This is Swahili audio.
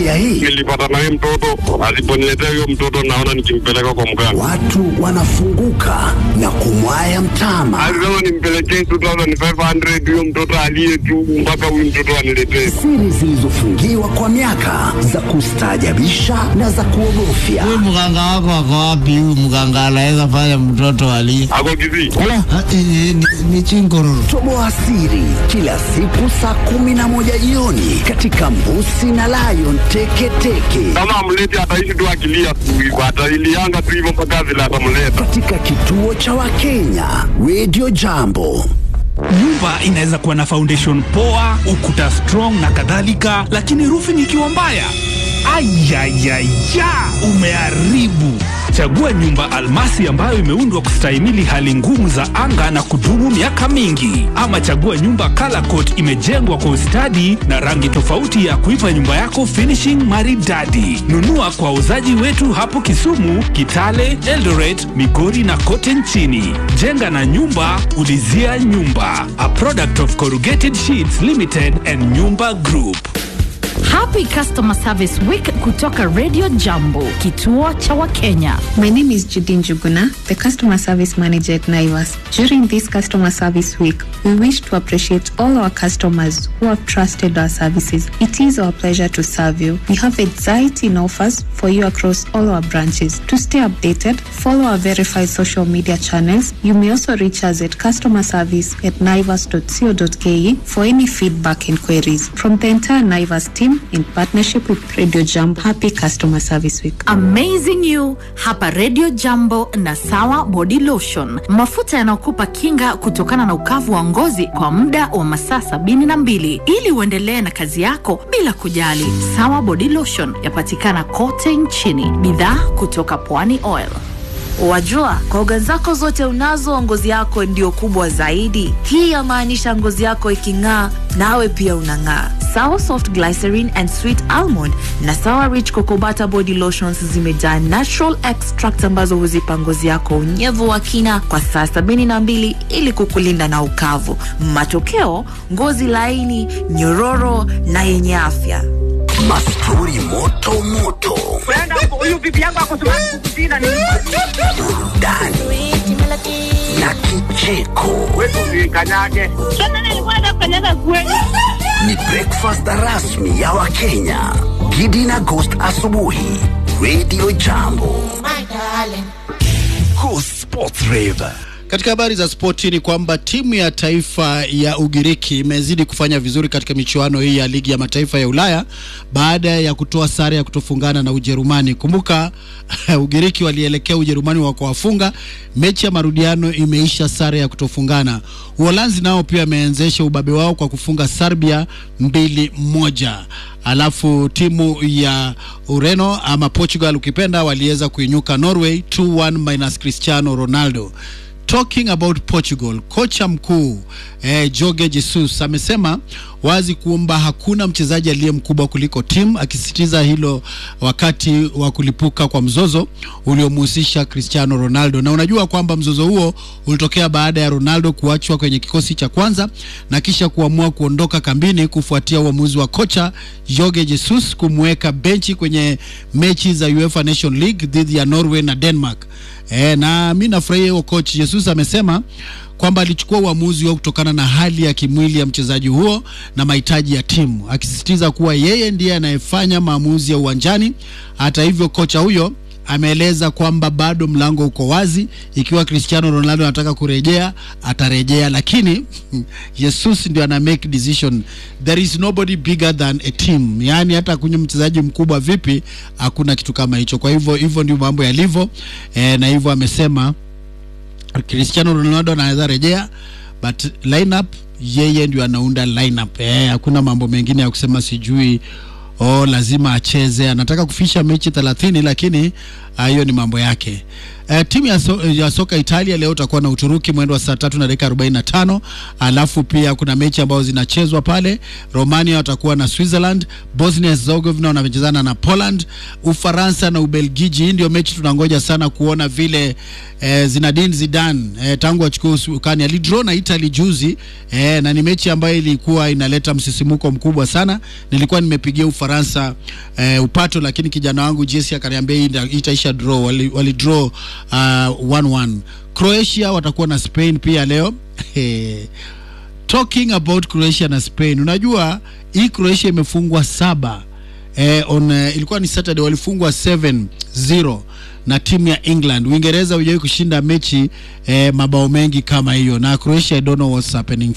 familia hii? Nilipata naye mtoto, aliponiletea huyo mtoto naona nikimpeleka kwa mganga. Watu wanafunguka na kumwaya mtama. Alisema nimpelekee 2500 huyo mtoto aliye tu mpaka huyu mtoto aniletee. Siri zilizofungiwa kwa miaka za kustaajabisha na za kuogofya. Huyu mganga wako ako wapi? Huyu mganga anaweza fanya mtoto ali Ako Kisii. Ah, eh, eh, ni, ni chingororo. Toboa siri kila siku saa kumi na moja jioni katika Mbusi na Lion Teketeke Kama amleti ataishi tu akilia tu hivyo, atailianga tu hivyo mpaka vile atamleta. katika kituo cha Wakenya Radio Jambo. Nyumba inaweza kuwa na foundation poa, ukuta strong na kadhalika, lakini roofing ikiwa mbaya, ayayaya, umeharibu. Chagua nyumba almasi ambayo imeundwa kustahimili hali ngumu za anga na kudumu miaka mingi, ama chagua nyumba color coat imejengwa kwa ustadi na rangi tofauti ya kuipa nyumba yako finishing maridadi. Nunua kwa wauzaji wetu hapo Kisumu, Kitale, Eldoret, Migori na kote nchini. Jenga na nyumba, ulizia nyumba. A product of Corrugated Sheets Limited and Nyumba Group. Happy Customer Service Week kutoka Radio Jambo, kituo cha Wakenya. My name is Judin Juguna, the customer service manager at Naivas. During this customer service week, we wish to appreciate all our customers who have trusted our services. It is our pleasure to serve you. We have exciting offers for you across all our branches. To stay updated, follow our verified social media channels. You may also reach us at customer service at naivas.co.ke for any feedback inquiries. From the entire Naivas team in partnership with Radio Jump, happy customer service week. Amazing You hapa Radio Jambo na Sawa Body Lotion, mafuta yanayokupa kinga kutokana na ukavu wa ngozi kwa muda wa masaa sabini na mbili ili uendelee na kazi yako bila kujali. Sawa Body Lotion yapatikana kote nchini, bidhaa kutoka Pwani Oil. Wajua, koga zako zote unazo, ngozi yako ndio kubwa zaidi. Hii yamaanisha ngozi yako iking'aa, nawe pia unang'aa. Sawa Soft Glycerin and Sweet Almond na Sawa Rich Cocoa Butter Body Lotions zimejaa natural extract ambazo huzipa ngozi yako unyevu wa kina kwa saa sabini na mbili ili kukulinda na ukavu. Matokeo, ngozi laini, nyororo na yenye afya. Mastori moto moto, burudani na kicheko. Ni breakfast rasmi ya Wakenya. Gidi na Ghost asubuhi, Radio Jambo. Go Sports Rave. Katika habari za spoti ni kwamba timu ya taifa ya Ugiriki imezidi kufanya vizuri katika michuano hii ya ligi ya mataifa ya Ulaya baada ya kutoa sare ya kutofungana na Ujerumani. Kumbuka Ugiriki walielekea Ujerumani wakawafunga, mechi ya marudiano imeisha sare ya kutofungana. Uholanzi nao pia wameanzisha ubabe wao kwa kufunga Serbia mbili moja. Alafu timu ya Ureno ama Portugal ukipenda waliweza kuinyuka Norway 2-1 minus Cristiano Ronaldo. Talking about Portugal, kocha mkuu eh, Jorge Jesus amesema wazi kwamba hakuna mchezaji aliye mkubwa kuliko timu, akisisitiza hilo wakati wa kulipuka kwa mzozo uliomhusisha Cristiano Ronaldo. Na unajua kwamba mzozo huo ulitokea baada ya Ronaldo kuachwa kwenye kikosi cha kwanza na kisha kuamua kuondoka kambini kufuatia uamuzi wa kocha Jorge Jesus kumweka benchi kwenye mechi za UEFA Nation League dhidi ya Norway na Denmark. E, na mi nafurahia huo coach Jesus amesema kwamba alichukua uamuzi huo kutokana na hali ya kimwili ya mchezaji huo na mahitaji ya timu, akisisitiza kuwa yeye ndiye anayefanya maamuzi ya uwanjani. Hata hivyo, kocha huyo ameeleza kwamba bado mlango uko wazi. Ikiwa Cristiano Ronaldo anataka kurejea, atarejea, lakini Jesus ndio ana make decision. There is nobody bigger than a team, yaani hata kunywa mchezaji mkubwa vipi, hakuna kitu kama hicho. Kwa hivyo hivyo ndio mambo yalivyo, e, na hivyo amesema Cristiano Ronaldo anaweza rejea but lineup yeye ndio anaunda lineup. Eh, hakuna mambo mengine ya kusema sijui oh, lazima acheze, anataka kufisha mechi 30 lakini hiyo ni mambo yake. Uh, timu ya, so, ya soka Italia leo utakuwa na Uturuki mwendo wa saa tatu na dakika 45. Alafu pia kuna mechi ambazo zinachezwa pale. Romania watakuwa na Switzerland, Bosnia Herzegovina wanachezana na Poland, Ufaransa na Ubelgiji. Hii ndio mechi tunangoja sana kuona vile eh, Zinedine Zidane eh, tangu achukue usukani alidraw na Italy juzi eh, na ni mechi ambayo ilikuwa inaleta msisimuko mkubwa sana. Nilikuwa nimepigia Ufaransa eh, upato, lakini kijana wangu Jesse akaniambia hii ita- itaisha draw. Wali, wali draw uh, 1-1. Croatia watakuwa na Spain pia leo talking about Croatia na Spain, unajua hii Croatia imefungwa saba eh, on, eh, ilikuwa ni Saturday walifungwa 7-0 na timu ya England. Uingereza hujawahi kushinda mechi eh, mabao mengi kama hiyo, na Croatia I don't know what's happening